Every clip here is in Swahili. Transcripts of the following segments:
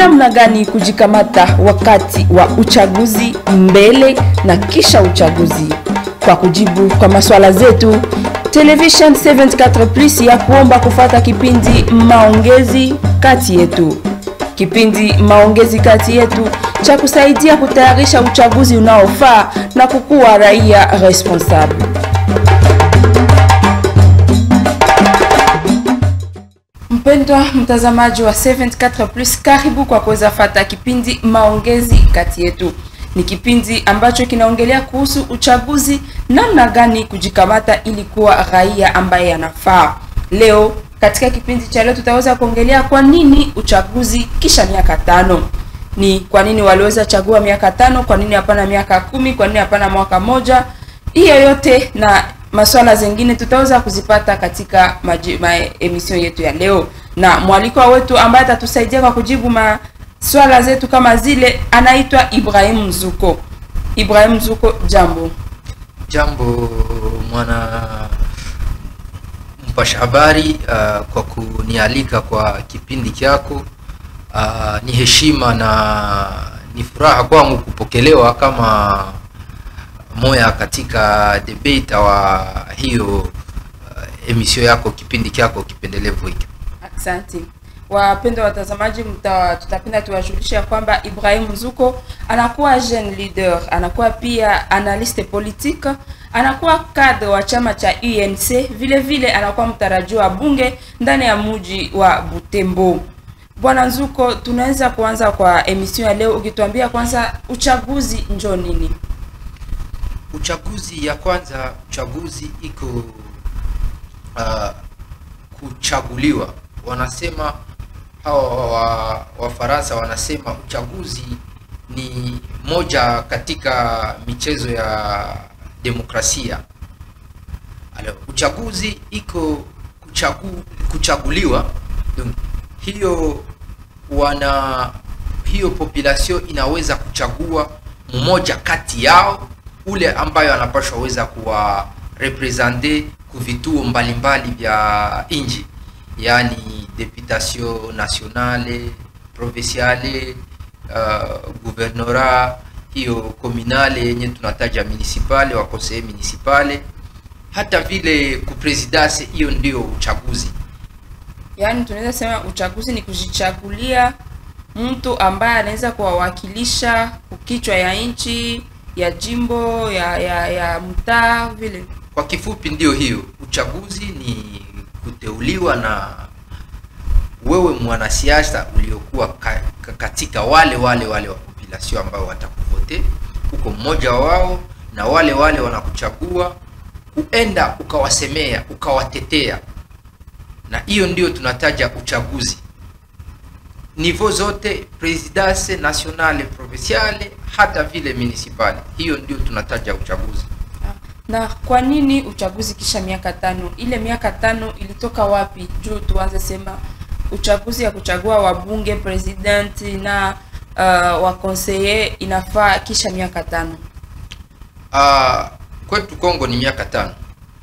namna gani kujikamata wakati wa uchaguzi, mbele na kisha uchaguzi. Kwa kujibu kwa maswala zetu, Television 74 Plus ya kuomba kufata kipindi maongezi kati yetu. Kipindi maongezi kati yetu cha kusaidia kutayarisha uchaguzi unaofaa na kukuwa raia responsable. Mpendwa mtazamaji wa 74 Plus, karibu kwa kuweza fata kipindi maongezi kati yetu. Ni kipindi ambacho kinaongelea kuhusu uchaguzi, namna gani kujikamata ili kuwa raia ambaye anafaa. Leo katika kipindi cha leo tutaweza kuongelea kwa nini uchaguzi kisha miaka tano. Ni kwa nini waliweza chagua miaka tano, kwa nini hapana miaka kumi, kwa nini hapana mwaka moja. Hiyo yote na maswala zingine tutaweza kuzipata katika maji, ma emission yetu ya leo, na mwaliko wetu ambaye atatusaidia kwa kujibu maswala zetu kama zile anaitwa Ibrahim Mzuko. Ibrahim Mzuko, jambo. Jambo mwana mpasha habari, uh, kwa kunialika kwa kipindi chako. Uh, ni heshima na ni furaha kwangu kupokelewa kama moya katika debate wa hiyo uh, emisio yako kipindi chako kipendelevu hiki. Asante wapendwa watazamaji, mta, tutapenda tuwajulishe ya kwamba Ibrahim Mzuko anakuwa jeune leader, anakuwa pia analyste politique, anakuwa cadre wa chama cha UNC, vile vile anakuwa mtarajiwa wa bunge ndani ya muji wa Butembo. Bwana Nzuko, tunaweza kuanza kwa emission ya leo ukituambia kwanza uchaguzi njo nini? Uchaguzi ya kwanza, uchaguzi iko uh, kuchaguliwa. Wanasema hawa wa Wafaransa wanasema uchaguzi ni moja katika michezo ya demokrasia. Alo, uchaguzi iko kuchagu, kuchaguliwa donc, hiyo wana hiyo population inaweza kuchagua mmoja kati yao ule ambayo anapashwa weza kuwa represente ku vituo mbalimbali vya inji, yani deputation nationale, provinciale, uh, guvernora hiyo komunale yenye tunataja municipale wa conseil municipale, hata vile ku presidence. Hiyo ndio uchaguzi. Yaani tunaweza sema uchaguzi ni kujichagulia mtu ambaye anaweza kuwawakilisha kukichwa ya nchi ya jimbo ya ya, ya mtaa vile. Kwa kifupi, ndio hiyo uchaguzi ni kuteuliwa na wewe mwanasiasa uliokuwa ka, ka, katika wale wale wale wa population ambao watakuvote, uko mmoja wao, na wale wale wanakuchagua uenda ukawasemea ukawatetea, na hiyo ndio tunataja uchaguzi nivo zote, presidence nationale, provinciale, hata vile municipale. Hiyo ndio tunataja uchaguzi. Na kwa nini uchaguzi kisha miaka tano? Ile miaka tano ilitoka wapi? Juu tuanze sema uchaguzi ya kuchagua wabunge, president na uh, wa conseiller inafaa kisha miaka tano. Uh, kwetu Kongo ni miaka tano,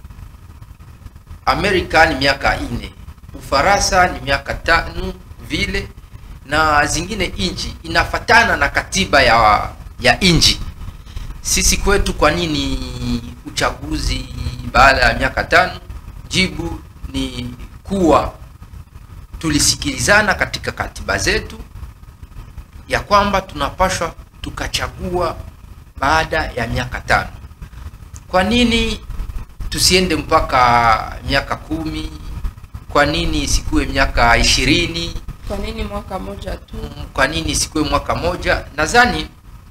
Amerika ni miaka ine, Ufaransa ni miaka tano vile na zingine inchi inafatana na katiba ya ya inchi. Sisi kwetu, kwa nini uchaguzi baada ya miaka tano? Jibu ni kuwa tulisikilizana katika katiba zetu ya kwamba tunapashwa tukachagua baada ya miaka tano. Kwa nini tusiende mpaka miaka kumi? Kwa nini isikuwe miaka ishirini? Kwa nini mwaka moja tu? Kwa nini isikuwe mwaka moja? Nadhani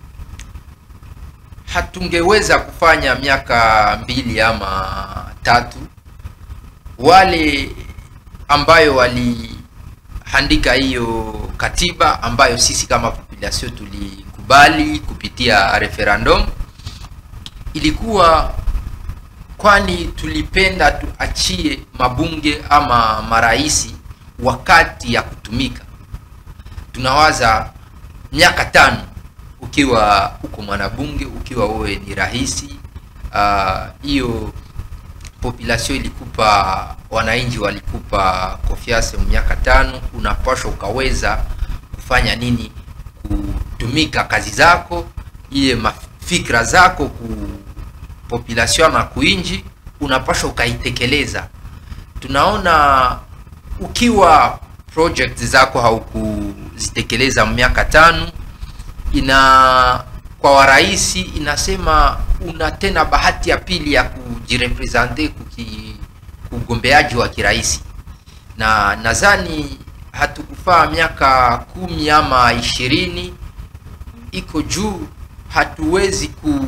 hatungeweza kufanya miaka mbili ama tatu. Wale ambayo waliandika hiyo katiba ambayo sisi kama population tulikubali kupitia referendum, ilikuwa kwani tulipenda tuachie mabunge ama maraisi wakati ya kutumika. Tunawaza miaka tano ukiwa uko mwanabunge, ukiwa wewe ni rahisi hiyo uh, population ilikupa wananchi walikupa confiance miaka tano, unapashwa ukaweza kufanya nini kutumika kazi zako ile mafikra zako ku population na kuinji unapaswa ukaitekeleza tunaona ukiwa project zako haukuzitekeleza miaka tano ina kwa warahisi inasema una tena bahati ya pili ya kujirepresente kuki ugombeaji wa kirahisi na nadhani hatukufaa miaka kumi ama ishirini iko juu hatuwezi ku,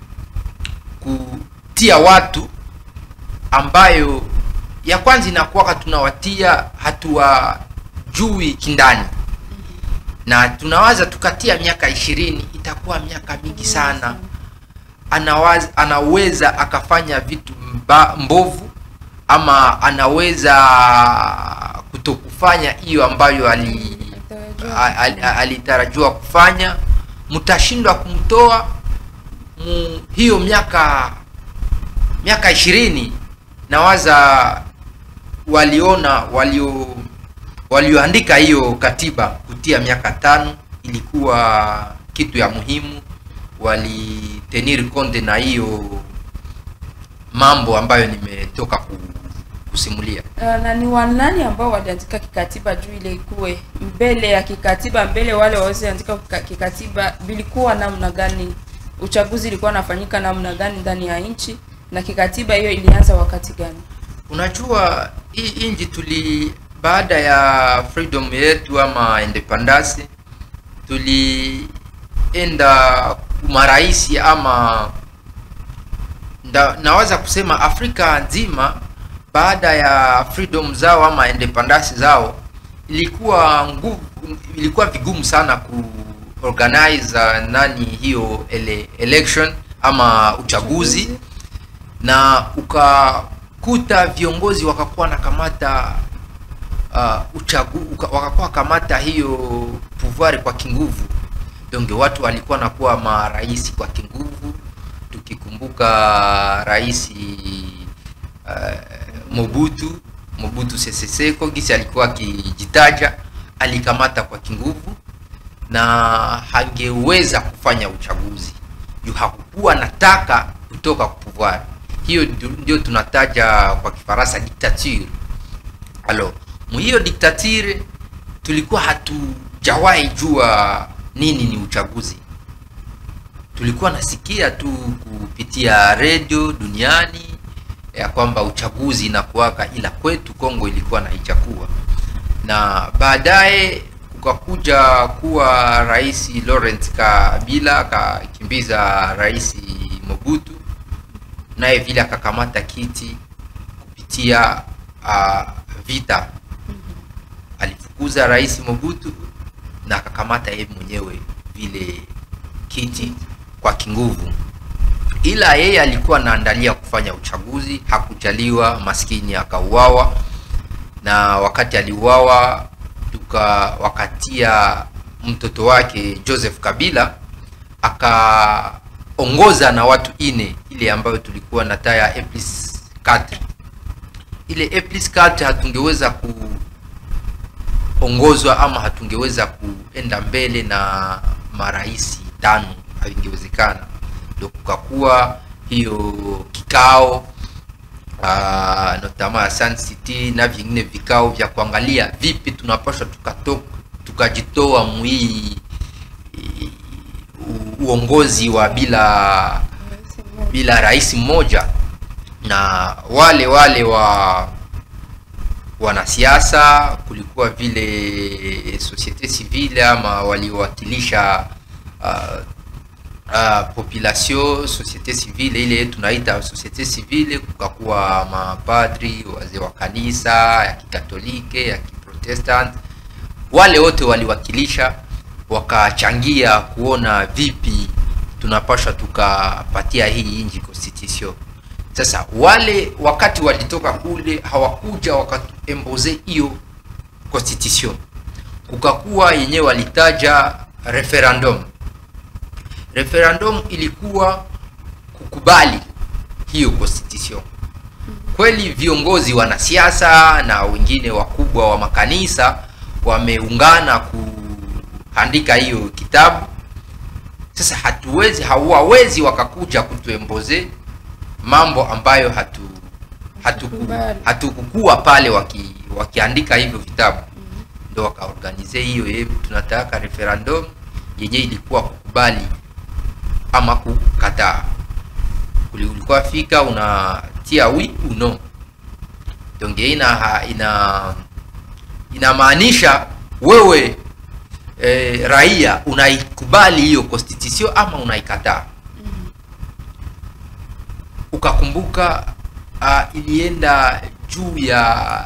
kutia watu ambayo ya kwanza inakuwaka tunawatia hatuwajui kindani na tunawaza tukatia miaka ishirini itakuwa miaka mingi sana anawaz, anaweza akafanya vitu mba, mbovu ama anaweza kutokufanya hiyo ambayo ali alitarajiwa kufanya mtashindwa kumtoa mu, hiyo miaka miaka ishirini nawaza waliona walio walioandika hiyo katiba kutia miaka tano ilikuwa kitu ya muhimu walitenir konde na hiyo mambo ambayo nimetoka ku, kusimulia Uh, na ni wanani ambao waliandika kikatiba juu ile ikuwe mbele ya kikatiba mbele wale waweziandika kikatiba vilikuwa namna gani uchaguzi ilikuwa nafanyika namna gani ndani ya nchi na kikatiba hiyo ilianza wakati gani unajua hii nchi tuli baada ya freedom yetu ama independence tulienda maraisi ama nda, naweza kusema afrika nzima baada ya freedom zao ama independence zao ilikuwa nguvu ilikuwa vigumu sana ku organize uh, nani hiyo ele, election ama uchaguzi na ukakuta viongozi wakakuwa na kamata uh, uchagu, uka, wakakuwa kamata hiyo pouvoir kwa kinguvu donge watu walikuwa nakuwa marais kwa kinguvu tukikumbuka rais uh, mobutu mobutu sese seko gisi alikuwa akijitaja alikamata kwa kinguvu na hangeweza kufanya uchaguzi juu hakukuwa nataka kutoka pouvoir hiyo ndio tunataja kwa kifaransa dictature alo hiyo dictature tulikuwa hatujawahi jua nini ni uchaguzi tulikuwa nasikia tu kupitia redio duniani ya kwamba uchaguzi inakuwaka ila kwetu kongo ilikuwa na ichakuwa na baadaye kukakuja kuwa rais laurent kabila akakimbiza rais mobutu naye vile akakamata kiti kupitia uh, vita alifukuza rais mobutu na akakamata yeye mwenyewe vile kiti kwa kinguvu ila yeye alikuwa anaandalia kufanya uchaguzi hakujaliwa maskini akauawa na wakati aliuawa tukawakatia mtoto wake joseph kabila akaongoza na watu ine ile ambayo tulikuwa na taya eplis 4 ile eplis 4 hatungeweza kuongozwa ama hatungeweza kuenda mbele na marais tano haingewezekana ndo kukakuwa hiyo kikao uh, notama ya Sun City na vingine vikao vya kuangalia vipi tunapaswa tukajitoa mwii uongozi wa bila bila rais mmoja na wale wale wa wanasiasa kulikuwa vile societe civile ama waliowakilisha uh, uh, population societe civile ile tunaita societe civile kukakuwa mapadri wazee wa kanisa ya kikatolike ya kiprotestant wale wote waliwakilisha wakachangia kuona vipi tunapashwa tukapatia hii inji constitution sasa wale wakati walitoka kule hawakuja wakaemboze hiyo constitution kukakuwa yenyewe walitaja referendum referendum ilikuwa kukubali hiyo constitution kweli viongozi wanasiasa na wengine wakubwa wa makanisa wameungana kuandika hiyo kitabu sasa hatuwezi hawawezi wakakuja kutuemboze mambo ambayo hatu hatuku, Kubali. hatukukuwa pale waki, wakiandika hivyo vitabu ndo wakaorganize hiyo eh, tunataka referendum yenye ilikuwa kukubali ama kukataa Uli- ulikuwa fika unatia wi uno donge ina ina inamaanisha wewe eh, raia unaikubali hiyo constitution ama unaikataa ukakumbuka uh, ilienda juu ya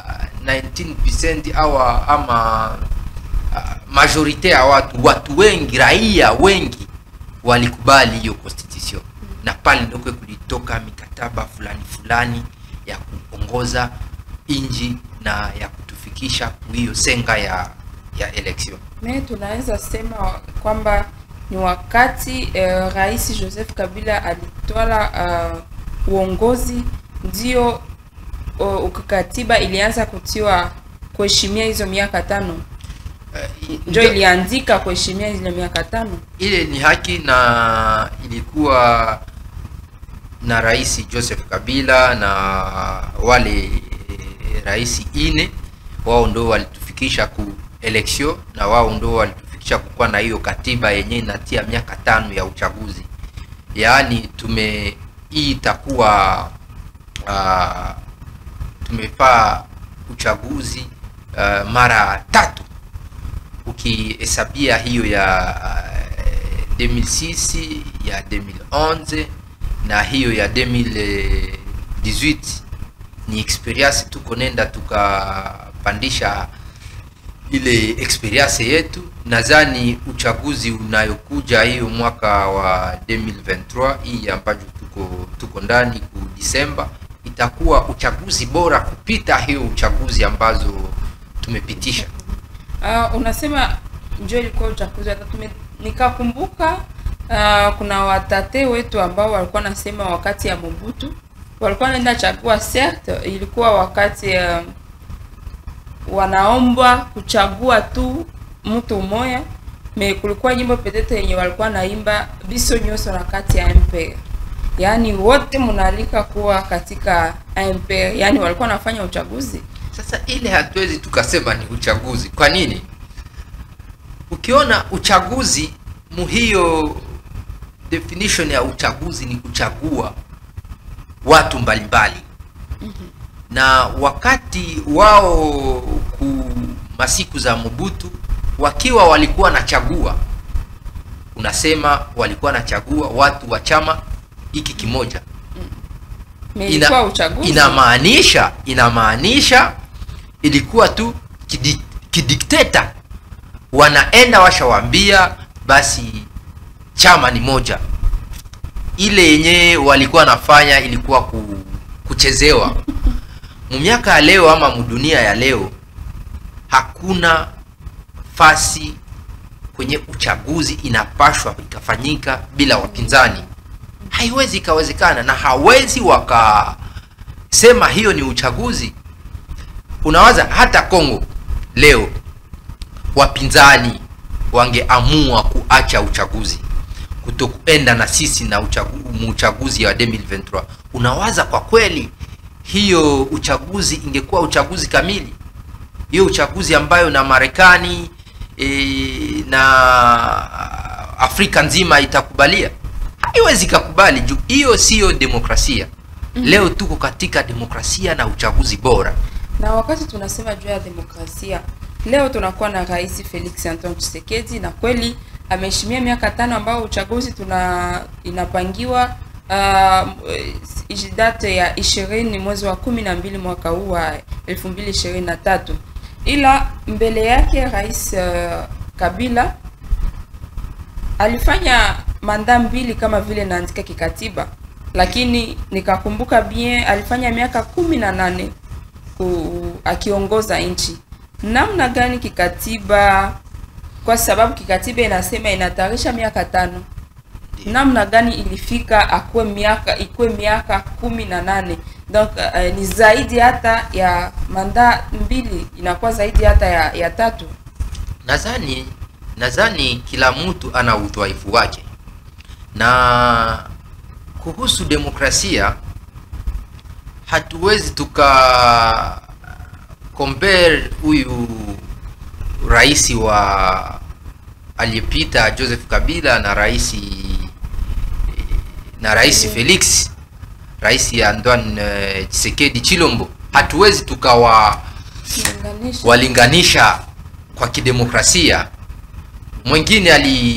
19% au ama uh, majorite ya watu watu wengi raia wengi walikubali hiyo constitution na pale ndokwe kulitoka mikataba fulani fulani ya kuongoza inji na ya kutufikisha hiyo senga ya ya election me tunaweza sema kwamba ni wakati eh, rais joseph kabila alitwala uh, uongozi ndio uh, katiba ilianza kutiwa kuheshimia hizo miaka tano uh, njo iliandika kuheshimia zile miaka tano ile ni haki na ilikuwa na rais Joseph Kabila na wale eh, rais ine wao ndo walitufikisha ku election na wao ndo walitufikisha kukuwa na hiyo katiba yenye inatia miaka tano ya uchaguzi yaani tume hii itakuwa uh, tumefaa uchaguzi uh, mara tatu ukihesabia hiyo ya uh, 2006 ya 2011 na hiyo ya 2018 ni experience tuko nenda tukapandisha ile experience yetu nadhani uchaguzi unayokuja hiyo mwaka wa 2023 hii ambayo tuko tuko ndani ku Disemba itakuwa uchaguzi bora kupita hiyo uchaguzi ambazo tumepitisha uh, unasema njo ilikuwa uchaguzi wa tatu Me- nikakumbuka uh, kuna watate wetu ambao walikuwa nasema wakati ya Mobutu walikuwa naenda chagua certes ilikuwa wakati uh, wanaombwa kuchagua tu mtu mmoja me kulikuwa nyimbo petete yenye walikuwa naimba biso nyuso na kati ya MPR yaani wote mnaalika kuwa katika MPR yaani walikuwa wanafanya uchaguzi Sasa ile hatuwezi tukasema ni uchaguzi. Kwa nini? Ukiona uchaguzi muhiyo definition ya uchaguzi ni kuchagua watu mbalimbali na wakati wao ku masiku za Mobutu wakiwa walikuwa nachagua, unasema walikuwa nachagua watu wa chama hiki kimoja me ilikuwa uchaguzi inamaanisha inamaanisha ilikuwa tu kidi, kidikteta wanaenda washawambia basi chama ni moja ile yenyewe walikuwa wanafanya ilikuwa ku, kuchezewa mumiaka ya leo ama mudunia ya leo hakuna fasi kwenye uchaguzi inapashwa ikafanyika bila wapinzani haiwezi ikawezekana na hawezi wakasema hiyo ni uchaguzi unawaza hata Kongo leo wapinzani wangeamua kuacha uchaguzi kutokuenda na sisi na uchagu, uchaguzi wa 2023 unawaza kwa kweli hiyo uchaguzi ingekuwa uchaguzi kamili hiyo uchaguzi ambayo na Marekani e, na Afrika nzima itakubalia haiwezi kakubali juu hiyo siyo demokrasia leo tuko katika demokrasia na uchaguzi bora na wakati tunasema juu ya demokrasia leo tunakuwa na rais Felix Antoine Tshisekedi na kweli ameheshimia miaka tano ambao uchaguzi tuna inapangiwa uh, date ya ishirini mwezi wa kumi na mbili mwaka huu wa elfu mbili ishirini na tatu ila mbele yake rais uh, Kabila alifanya manda mbili kama vile naandika kikatiba, lakini nikakumbuka bien alifanya miaka kumi na nane ku- akiongoza nchi. Namna gani kikatiba, kwa sababu kikatiba inasema inatarisha miaka tano, namna gani ilifika akuwe miaka ikuwe miaka kumi na nane donc uh, ni zaidi hata ya manda mbili, inakuwa zaidi hata ya, ya tatu. nadhani nadhani kila mtu ana udhaifu wake na kuhusu demokrasia hatuwezi tuka compare huyu rais wa aliyepita Joseph Kabila na rais na rais Felix rais Antoine eh, Tshisekedi Chilombo hatuwezi tukawa Kulinganisha. walinganisha kwa kidemokrasia mwingine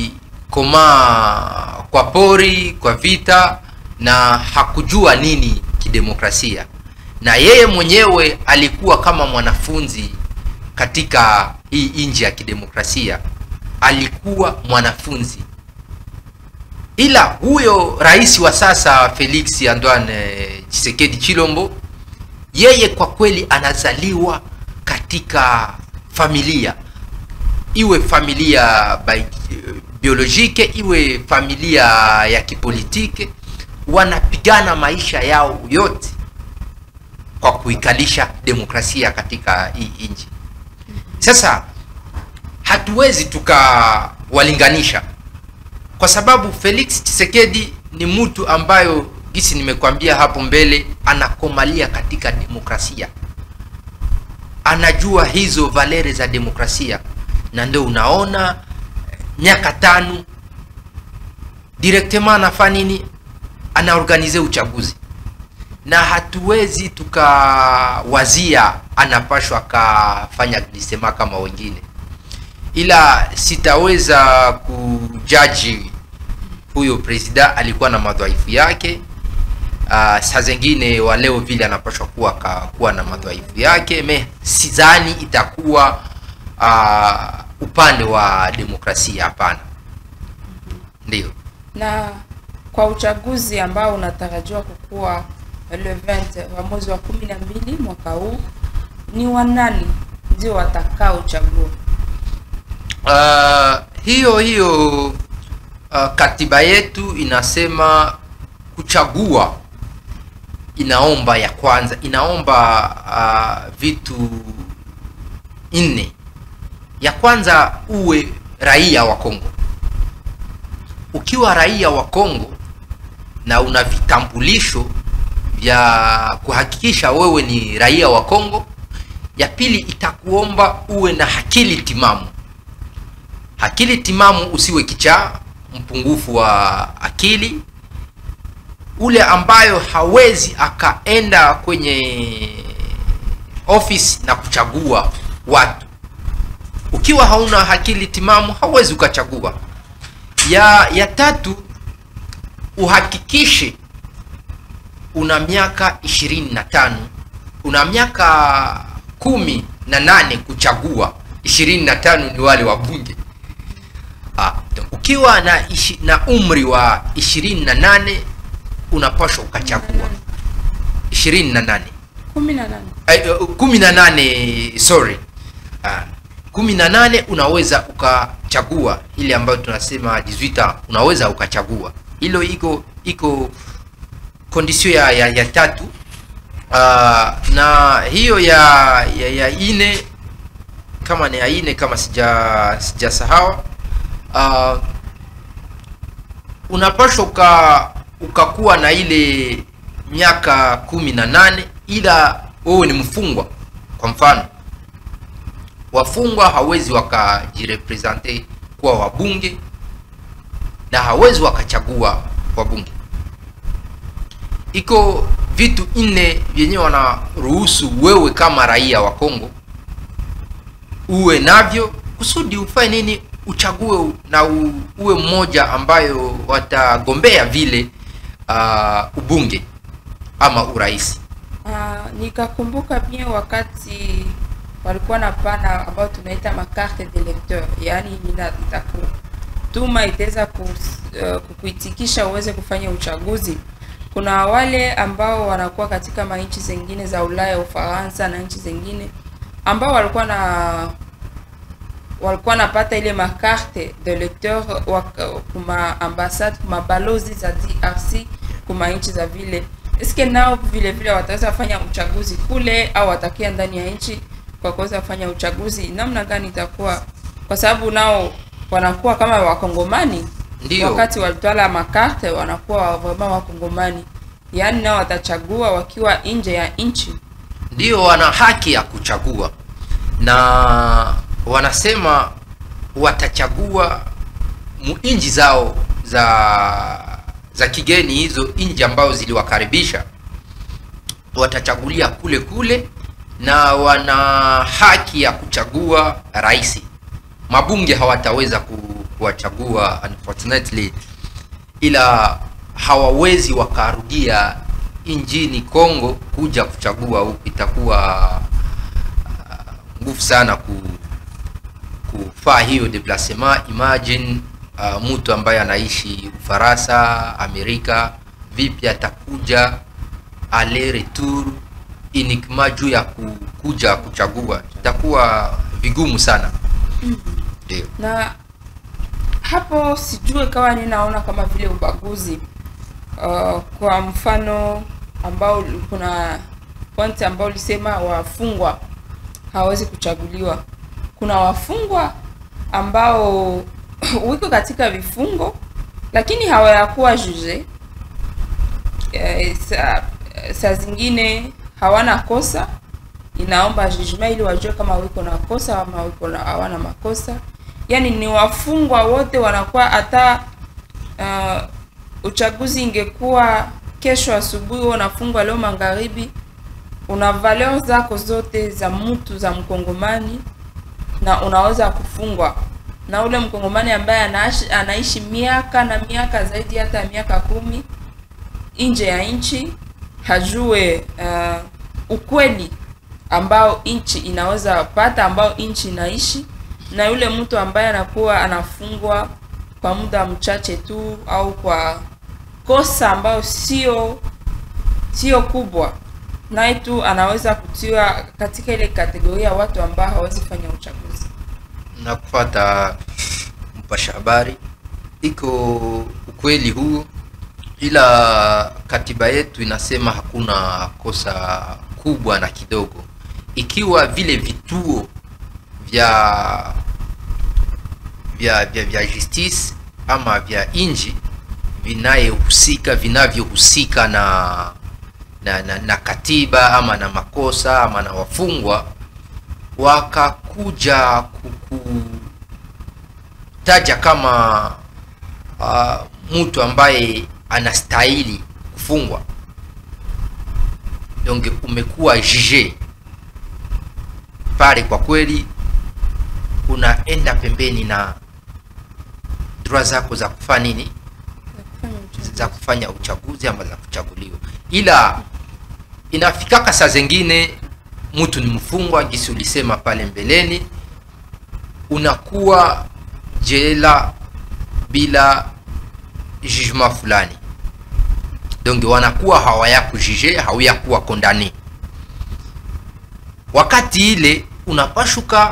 alikomaa kwa pori kwa vita na hakujua nini kidemokrasia na yeye mwenyewe alikuwa kama mwanafunzi katika hii nchi ya kidemokrasia alikuwa mwanafunzi ila huyo rais wa sasa Felix Antoine Tshisekedi Chilombo yeye kwa kweli anazaliwa katika familia iwe familia bi- biolojike iwe familia ya kipolitike wanapigana maisha yao yote kwa kuikalisha demokrasia katika hii nchi sasa hatuwezi tukawalinganisha kwa sababu Felix Tshisekedi ni mtu ambayo gisi nimekwambia hapo mbele anakomalia katika demokrasia anajua hizo valere za demokrasia na ndio unaona eh, miaka tano directement anafanya nini anaorganize uchaguzi na hatuwezi tukawazia anapashwa akafanya glisema kama wengine ila sitaweza kujaji huyo presida alikuwa na madhaifu yake uh, saa zingine wa leo vile anapashwa kuwa ka, kuwa na madhaifu yake me sidhani itakuwa uh, upande wa demokrasia hapana ndio na kwa uchaguzi ambao unatarajiwa kukuwa le 20 wa mwezi wa kumi na mbili mwaka huu ni wanani ndio watakaochagua uh, hiyo hiyo uh, katiba yetu inasema kuchagua inaomba ya kwanza inaomba uh, vitu nne ya kwanza uwe raia wa Kongo ukiwa raia wa Kongo na una vitambulisho vya kuhakikisha wewe ni raia wa Kongo ya pili itakuomba uwe na akili timamu akili timamu usiwe kichaa mpungufu wa akili ule ambayo hawezi akaenda kwenye office na kuchagua watu ukiwa hauna akili timamu hauwezi ukachagua ya ya tatu uhakikishe una miaka ishirini na tano una miaka kumi na nane kuchagua ishirini na tano ni wale wabunge Ah, ukiwa na, ishi, na umri wa ishirini na nane unapashwa ukachagua ishirini na nane kumi na nane Ay, uh, kumi na nane sorry Ah, kumi na nane unaweza ukachagua ile ambayo tunasema 18 unaweza ukachagua hilo iko iko kondisio ya, ya, ya tatu uh, na hiyo ya, ya, ya ine kama ni ya ine kama sija sijasahau uh, unapashwa uka ukakuwa na ile miaka kumi na nane ila wewe ni mfungwa kwa mfano wafungwa hawezi wakajirepresente kuwa wabunge na hawezi wakachagua wabunge iko vitu nne vyenye wanaruhusu wewe kama raia wa Kongo uwe navyo kusudi ufanye nini uchague na u, uwe mmoja ambayo watagombea vile uh, ubunge ama urais Ah, nikakumbuka bien wakati walikuwa na pana ambao tunaita makarte de lecteur, yaani ina- itakutuma itaweza ku, uh, kukuitikisha uweze kufanya uchaguzi. Kuna wale ambao wanakuwa katika manchi zingine za Ulaya, Ufaransa na nchi zingine ambao walikuwa na walikuwa napata ile makarte de lecteur wak- kuma ambassade kuma balozi za DRC kuma nchi za vile eske nao vile vile wataweza fanya uchaguzi kule au watakia ndani ya nchi kwa kuweza kufanya uchaguzi namna gani itakuwa kwa sababu nao wanakuwa kama wakongomani Ndio. wakati walitwala makarte wanakuwa vraiment wakongomani yaani nao watachagua wakiwa nje ya nchi ndio wana haki ya kuchagua na wanasema watachagua mu- nchi zao za za kigeni hizo nchi ambazo ziliwakaribisha watachagulia kule kule na wana haki ya kuchagua rais mabunge hawataweza ku- kuwachagua unfortunately ila hawawezi wakarudia nchini Kongo kuja kuchagua huku, itakuwa uh, nguvu sana ku, kufaa hiyo deplacement. Imagine uh, mtu ambaye anaishi Ufaransa, Amerika, vipi atakuja aller retour uniquement juu ya ku- kuja kuchagua, itakuwa vigumu sana. Ndio. na hapo sijue kama ninaona kama vile ubaguzi uh, kwa mfano ambao kuna point ambao ulisema wafungwa hawawezi kuchaguliwa kuna wafungwa ambao wiko katika vifungo lakini hawayakuwa juge eh, saa saa zingine hawana kosa inaomba judgment ili wajue kama wiko na kosa ama wiko na hawana makosa yaani ni wafungwa wote wanakuwa hata uh, uchaguzi ingekuwa kesho asubuhi wewe unafungwa leo magharibi una valeur zako zote za mtu za mkongomani na unaweza kufungwa na ule mkongomani ambaye anaishi, anaishi miaka na miaka zaidi hata ya miaka kumi nje ya nchi hajue uh, ukweli ambao nchi inaweza pata ambao nchi inaishi na yule mtu ambaye anakuwa anafungwa kwa muda mchache tu au kwa kosa ambayo sio sio kubwa naye tu anaweza kutiwa katika ile kategoria ya watu ambao hawezi fanya uchaguzi na kufata mpasha habari iko ukweli huu ila katiba yetu inasema hakuna kosa kubwa na kidogo ikiwa vile vituo vya vya vya, vya justice ama vya inji vinayehusika vinavyohusika na na, na na katiba ama na makosa ama na wafungwa wakakuja kukutaja kama uh, mtu ambaye anastahili kufungwa donc umekuwa juge pale kwa kweli unaenda pembeni na droit zako za kufanya nini za kufanya uchaguzi ama za kuchaguliwa ila inafikaka saa zingine mtu ni mfungwa gisi ulisema pale mbeleni unakuwa jela bila jugement fulani donc wanakuwa hawayakujije hauyakuwa kondani wakati ile unapashuka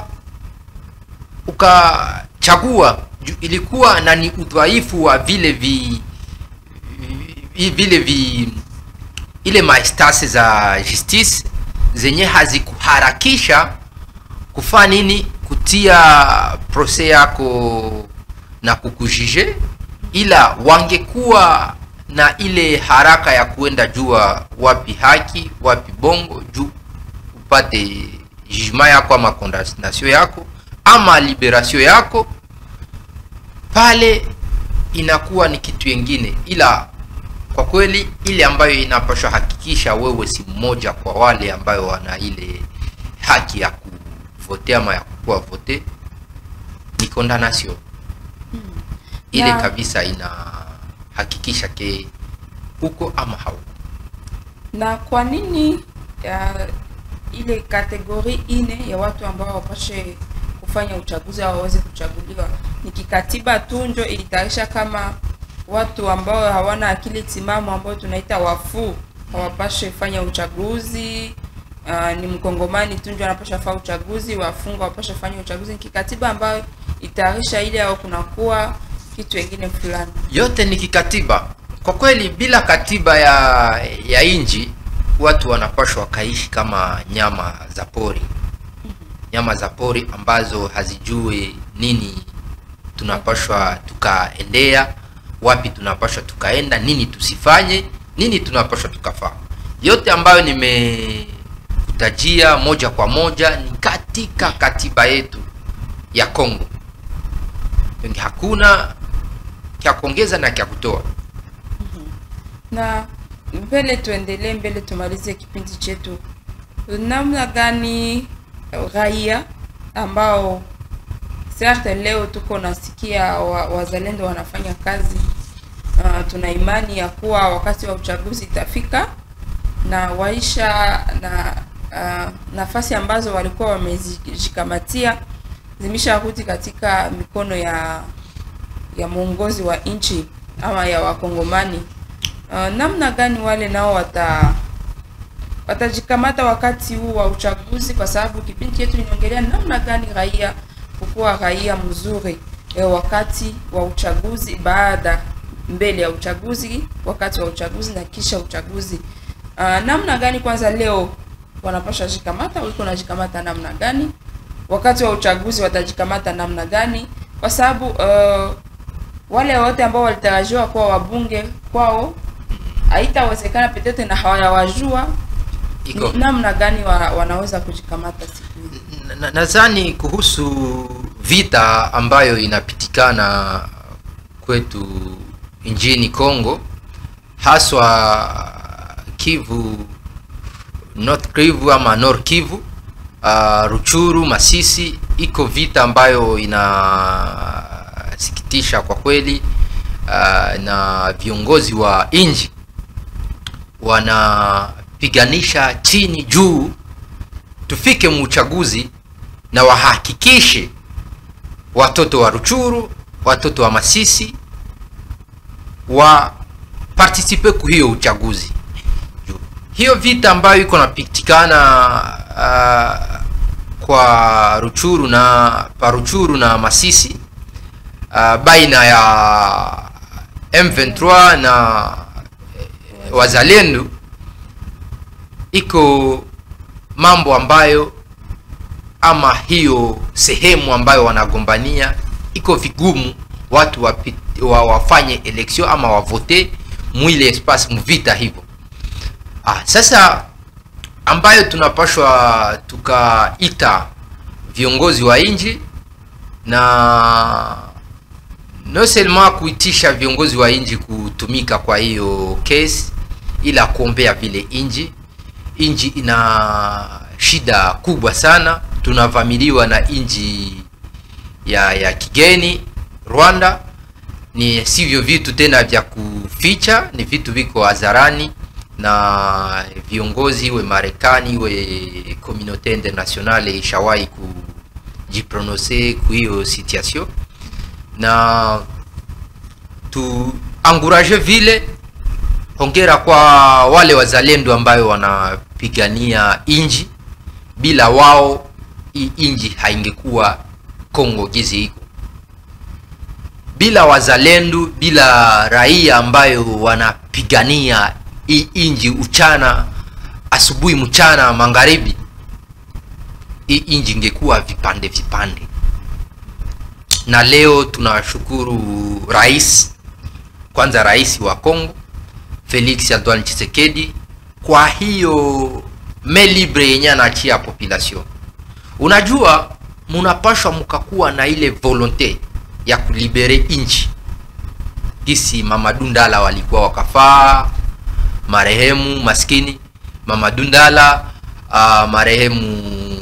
ukachagua ju- ilikuwa na ni udhaifu wa vile vi, vi vile vi ile maestase za justice zenye hazikuharakisha kufanya nini kutia prose yako na kukujije ila wangekuwa na ile haraka ya kuenda jua wapi haki wapi bongo juu upate jugement yako ama condamnation yako ama liberation yako pale inakuwa ni kitu yengine ila kwa kweli ile ambayo inapaswa hakikisha wewe si mmoja kwa wale ambayo wana ile haki ya kuvote ama ya kukuwa vote ni condamnation ile Na- kabisa inahakikisha ke huko ama hauko na kwa nini ya, ile kategori ine ya watu ambao wapashe kufanya uchaguzi au waweze kuchaguliwa ni kikatiba tu njo ilitayarisha kama watu ambao hawana akili timamu ambao tunaita wafuu hawapashe fanya uchaguzi uh, ni mkongomani tu ndio anapasha fanya uchaguzi wafungwa wapashe fanya uchaguzi ni kikatiba ambayo itayarisha ile au kunakuwa kitu wengine fulani yote ni kikatiba kwa kweli bila katiba ya ya inji watu wanapashwa wakaishi kama nyama za pori nyama za pori ambazo hazijue nini tunapashwa tukaendea wapi tunapashwa tukaenda nini tusifanye nini tunapashwa tukafaa yote ambayo nimekutajia moja kwa moja ni katika katiba yetu ya congo Ndio hakuna kya kuongeza na kya kutoa na mbele tuendelee mbele tumalize kipindi chetu namna gani raia ambao certe leo tuko nasikia wa, wazalendo wanafanya kazi uh, tuna imani ya kuwa wakati wa uchaguzi itafika na waisha na uh, nafasi ambazo walikuwa wamezijikamatia zimesharudi katika mikono ya ya mwongozi wa nchi ama ya wakongomani uh, namna gani wale nao wata watajikamata wakati huu wa uchaguzi, kwa sababu kipindi chetu inaongelea namna gani raia kukuwa raia mzuri e, wakati wa uchaguzi, baada mbele ya uchaguzi, wakati wa uchaguzi na kisha uchaguzi. Uh, namna gani kwanza leo wanapasha jikamata, wiko najikamata namna gani? Wakati wa uchaguzi watajikamata namna gani? Kwa sababu uh, wale wote ambao walitarajiwa kuwa wabunge kwao haitawezekana petete na hawayawajua iko ni namna gani wa, wanaweza kujikamata siku hizi. Na- nadhani kuhusu vita ambayo inapitikana kwetu nchini Kongo, haswa Kivu, North Kivu ama Nord Kivu, uh, Ruchuru, Masisi, iko vita ambayo inasikitisha kwa kweli, uh, na viongozi wa nchi wanapiganisha chini juu tufike muuchaguzi na wahakikishe watoto wa Ruchuru, watoto wa Masisi wa participe ku hiyo uchaguzi. Ju- Hiyo vita ambayo iko napitikana uh, kwa Ruchuru na pa Ruchuru na Masisi uh, baina ya M23 na eh, wazalendo iko mambo ambayo ama hiyo sehemu ambayo wanagombania iko vigumu watu wapi, wa, wafanye election ama wavote mwile espace mvita hivyo. Ah, sasa ambayo tunapashwa tukaita viongozi wa nchi na no seulement kuitisha viongozi wa nchi kutumika kwa hiyo kesi, ila kuombea vile nchi nchi ina shida kubwa sana, tunavamiliwa na nchi ya ya kigeni Rwanda. Ni sivyo vitu tena vya kuficha, ni vitu viko hadharani, na viongozi iwe Marekani iwe communauté internationale ishawahi kujiprononse ku hiyo situation, na tuanguraje vile hongera kwa wale wazalendo ambayo wanapigania inji. Bila wao hii inji haingekuwa Kongo gizi iko. Bila wazalendo, bila raia ambayo wanapigania hii inji uchana, asubuhi, mchana, magharibi, hii inji ingekuwa vipande vipande. Na leo tunashukuru rais, kwanza rais wa Kongo Felix Antoine Tshisekedi kwa hiyo main libre yenye anaachia population. Unajua, munapashwa mkakuwa na ile volonte ya kulibere inchi, kisi Mama Dundala walikuwa wakafaa, marehemu maskini Mama Dundala, uh, marehemu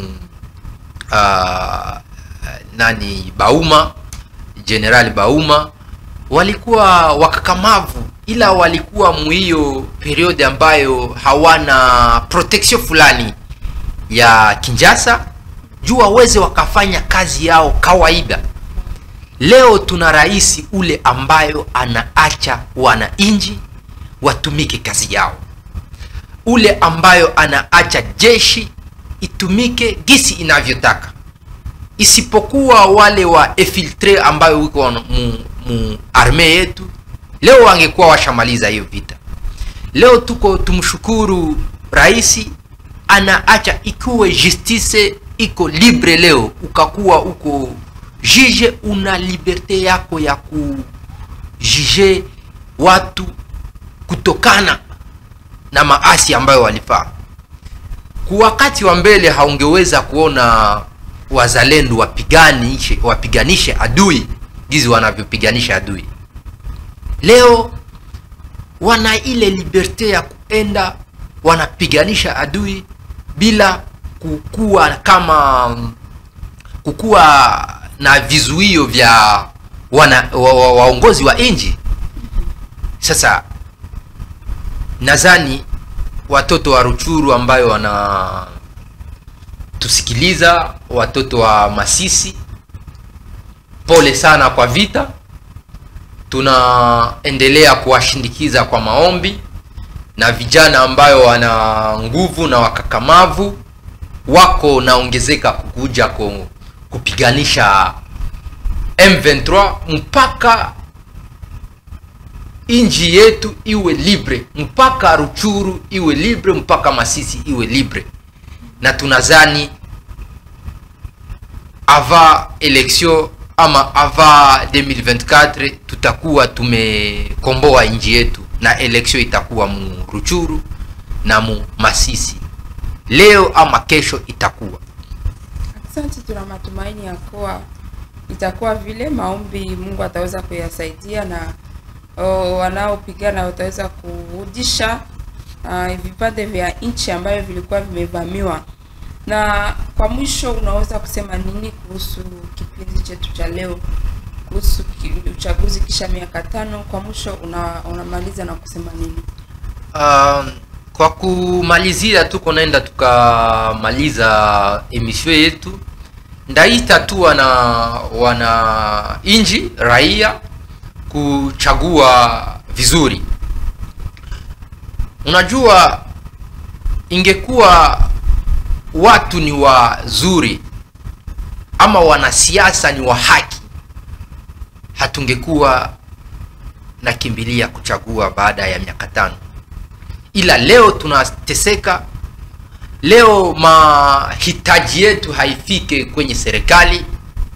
uh, nani Bauma, General Bauma walikuwa wakakamavu ila walikuwa mwiyo periode ambayo hawana protection fulani ya Kinshasa juu waweze wakafanya kazi yao kawaida. Leo tuna rais ule ambayo anaacha wananchi watumike kazi yao, ule ambayo anaacha jeshi itumike gisi inavyotaka, isipokuwa wale wa infiltre ambayo wiko mu, mu arme yetu leo wangekuwa washamaliza hiyo vita. Leo tuko tumshukuru rais, anaacha ikuwe justice iko libre. Leo ukakuwa uko jije una liberte yako ya kujije watu kutokana na maasi ambayo walifaa ku wakati wa mbele haungeweza kuona wazalendo wapiganishe wapiganishe adui gizi wanavyopiganisha adui leo wana ile liberte ya kuenda wanapiganisha adui bila kukuwa kama kukuwa na vizuio vya wana, wa, wa, waongozi wa nchi sasa nadhani watoto wa ruchuru ambayo wana tusikiliza watoto wa masisi pole sana kwa vita tunaendelea kuwashindikiza kwa maombi na vijana ambayo wana nguvu na wakakamavu wako naongezeka kukuja ku, kupiganisha M23 mpaka inji yetu iwe libre mpaka ruchuru iwe libre mpaka masisi iwe libre na tunazani ava election ama ava 2024 tutakuwa tumekomboa inji yetu na election itakuwa mu ruchuru na mu masisi leo ama kesho itakuwa Asante, tuna matumaini ya kuwa itakuwa vile maombi Mungu ataweza kuyasaidia na oh, wanaopigana wataweza kurudisha uh, vipande vya nchi ambavyo vilikuwa vimevamiwa. Na kwa mwisho, unaweza kusema nini kuhusu kipindi chetu cha leo kuhusu ki- uchaguzi kisha miaka tano? Kwa mwisho una, unamaliza na kusema nini? Um, kwa kumalizia tuko naenda tukamaliza emission yetu ndaita tu wana wana inji raia kuchagua vizuri unajua ingekuwa watu ni wazuri ama wanasiasa ni wa haki hatungekuwa nakimbilia kuchagua baada ya miaka tano ila leo tunateseka leo mahitaji yetu haifike kwenye serikali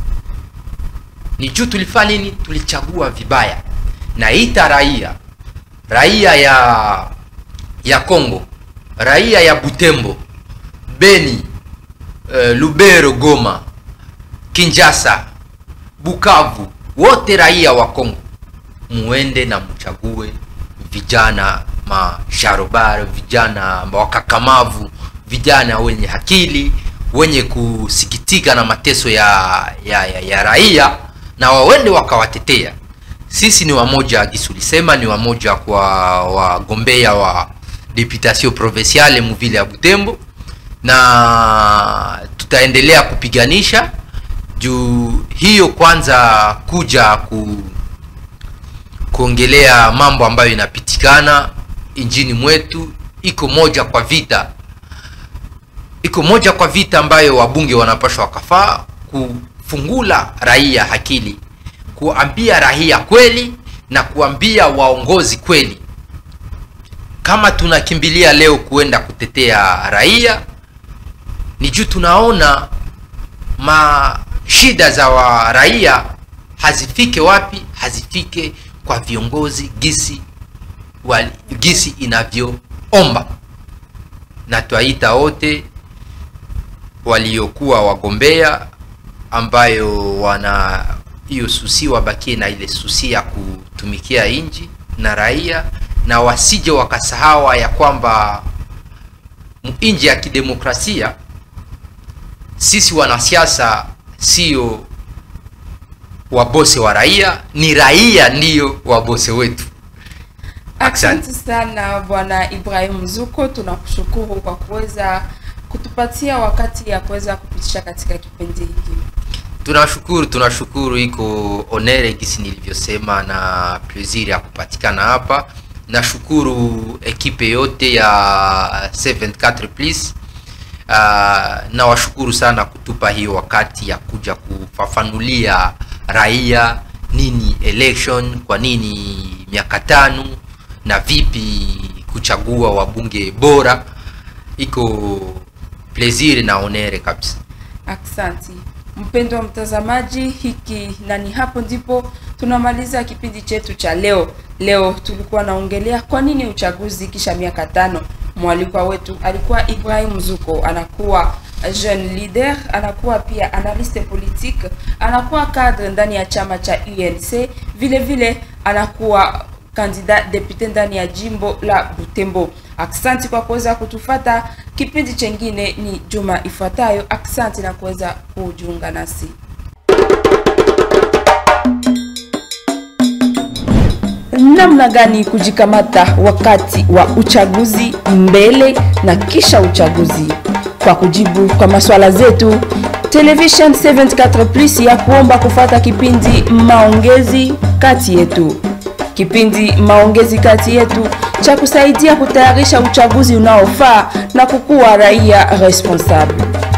ni juu tulifanya nini tulichagua vibaya naita raia raia ya ya congo raia ya butembo beni uh, lubero goma kinjasa bukavu wote raia wa congo muende na mchague vijana masharobaro vijana wakakamavu vijana wenye akili wenye kusikitika na mateso ya, ya, ya, ya raia na wawende wakawatetea sisi ni wamoja gisi ulisema ni wamoja kwa wagombea wa deputation provinciale muvile ya butembo na tutaendelea kupiganisha juu hiyo kwanza kuja ku kuongelea mambo ambayo inapitikana injini mwetu iko moja kwa vita iko moja kwa vita ambayo wabunge wanapashwa wakafaa kufungula raia akili kuambia raia kweli na kuambia waongozi kweli kama tunakimbilia leo kuenda kutetea raia ni juu tunaona mashida za wa raia hazifike wapi hazifike kwa viongozi gisi wali, gisi inavyoomba na twaita wote waliokuwa wagombea ambayo wana hiyo susi wabakie na ile susi ya kutumikia nchi na raia na wasije wakasahawa ya kwamba nchi ya kidemokrasia sisi wanasiasa sio wabose wa raia ni raia ndiyo wabose wetu Asante sana Bwana Ibrahim Zuko, tunakushukuru kwa kuweza kutupatia wakati ya kuweza kupitisha katika kipindi hiki. tunashukuru tunashukuru iko onere gisi nilivyosema na plaisir ya kupatikana hapa nashukuru ekipe yote ya 74 plus uh, nawashukuru sana kutupa hiyo wakati ya kuja kufafanulia raia nini election kwa nini miaka tano na vipi kuchagua wabunge bora iko plaisir na onere kabisa Aksanti. Mpendwa mtazamaji, hiki na ni hapo ndipo tunamaliza kipindi chetu cha leo. Leo tulikuwa naongelea kwa nini uchaguzi kisha miaka tano. Mwalikwa wetu alikuwa Ibrahim Zuko, anakuwa jeune leader, anakuwa pia analyste politique, anakuwa cadre ndani ya chama cha UNC, vile vile anakuwa kandida depute ndani ya jimbo la Butembo. Aksanti kwa kuweza kutufata. Kipindi chengine ni juma ifuatayo. Aksanti na kuweza kujiunga nasi. Namna gani kujikamata wakati wa uchaguzi, mbele na kisha uchaguzi? Kwa kujibu kwa maswala zetu, Television 74 Plus ya kuomba kufata kipindi maongezi kati yetu kipindi maongezi kati yetu cha kusaidia kutayarisha uchaguzi unaofaa na kukuwa raia responsable.